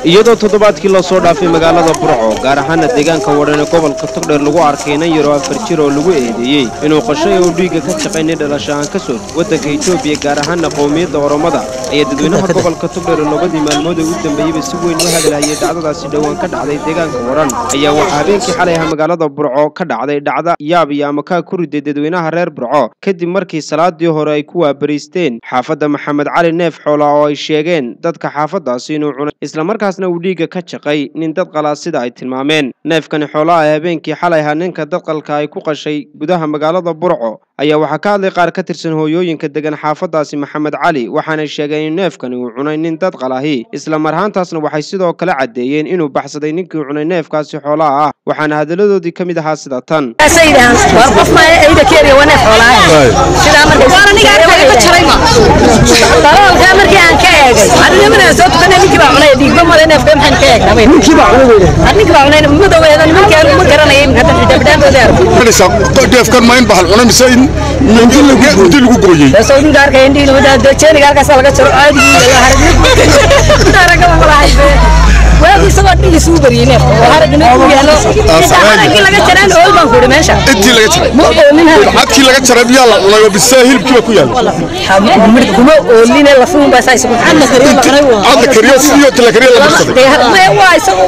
iyadoo toddobaadkii lasoo dhaafay magaalada burco gaar ahaana deegaanka wadhane gobolka togdheer lagu arkay inan yaroo afar jir oo lagu eedeeyey inuu qashay oo dhiigga ka shaqaynay dhalasho aan ka soo waddanka etoobiya gaar ahaana qowmiyadda oromada ayaa dadweynaha gobolka togdheer oo labadii maalmood ee u dambeeyeyba si weyn u hadalhayay dhacdadaasi dhowaan ka dhacday deegaanka wadhan ayaa waxaa habeenkii xalay ah magaalada burco ka dhacday dhacda yaab iyo amakaa ku riday dadweynaha reer burco kadib markii salaadii hore ay ku waabariisteen xaafadda maxamed cali neef xoola oo ay sheegeen dadka xaafaddaasi inuu cunay islamarkaasna uu dhiigga ka jaqay nin dad qalaa sida ay tilmaameen neefkani xoolaha ee habeenkii xalay ahaa ninka dadqalka ay ku qashay gudaha magaalada burco ayaa waxaa ka hadlay qaar ka tirsan hooyooyinka degan xaafaddaasi maxamed cali waxaanay sheegeen in neefkani uu cunay nin dad qalahi isla marhaantaasna waxay sidoo kale caddeeyeen inuu baxsaday ninkii cunay neefkaasi xoolaha ah waxaana hadalladoodii ka mid ahaa sida tan deefkan ma in bahal cunay mise in mindi lagu gooyey intii laga jaray cadkii laga jaray miyaa la cunay oo bise hilibkiiba ku yaala cadla kariyo sidii oo la kariyo la marsaday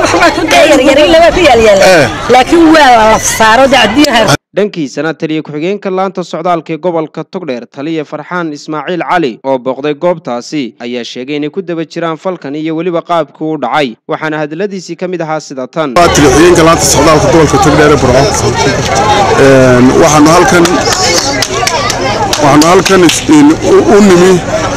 dhankiisana taliya ku-xigeenka laanta socdaalka ee gobolka togdheer taliya farxaan ismaaciil cali oo booqday goobtaasi ayaa sheegay inay ku daba jiraan falkan iyo weliba qaabkii u dhacay waxaana hadalladiisii ka mid ahaa sida tan taliya ku-xigeenka laanta socdaalka gobolka togdheer ee burco waxaanu halkan waxaanu halkan u nimi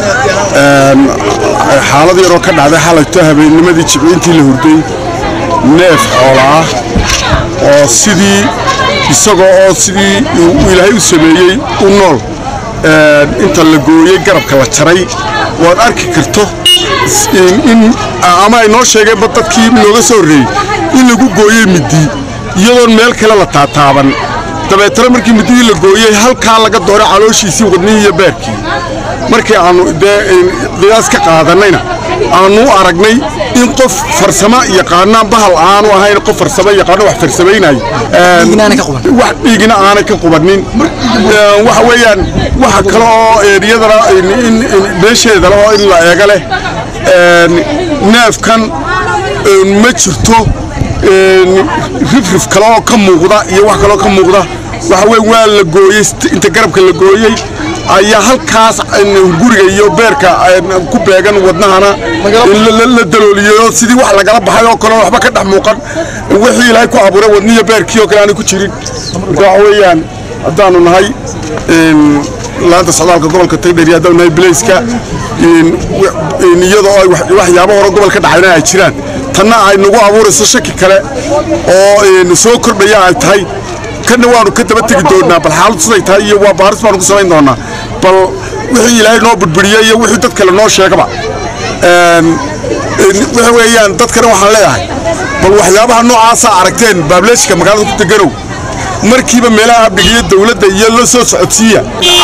xaalad yaroo ka dhacday xalayto habeennimadii jibciintii la hurday neef xoola ah oo sidii isagoo oo sidii uu ilaahay u sameeyey u nool inta la gooyey garabka la jaray waad arki karto in ama ay noo sheegeenba dadkii nooga soo horreeyey in lagu gooyey middi iyadoon meel kale la taataaban dabeetana markii middidii la gooyey halkaa laga dooray calooshiisii wadnihii iyo beerkii markii aannu dee qiyaas ka qaadannayna aannu u aragnay in qof farsamo yaqaanaan bahal aanu ahayn qof farsamo yaqaano wax farsamaynayo wax dhiigina aanay ka qubannin waxa weeyaan waxa kale oo eeriyadana meesheedana oo in la eega leh neefkan ma jirto rifrif kale oo ka muuqda iyo wax kaleoo ka muuqda waxa weye waa la gooyey inta garabka la gooyey ayaa halkaas guriga iyo beerka ku beegan wadnahana la dalooliyey sidii wax lagala baxay oo kale waxba ka dhex muuqan wixii ilaahay ku abuuray wadniyo beerkii oo kale aanay ku jirin marka waxa weeyaan haddaanu nahay laanta socdaalka gobolka tagdheri haddaanu nahay bilayska iyadoo ay waxyaabo hore gobolka dhacayna ay jiraan tanna ay nagu abuurayso shaki kale oo soo kordhaya ay tahay kana waanu ka daba tegi doonaa bal xaaladu siday tahay iyo waa baaris baanu ku samayn doonaa bal wixii ilaahay noo budbudhiyey iyo wixii dad kale noo sheegaba waxa weeyaan dadkana waxaan leeyahay bal waxyaabaha noocaasaa aragteen baableeshka magaalada ku deganow markiiba meelaha amniga iyo dawladda iyo la soo socodsiiya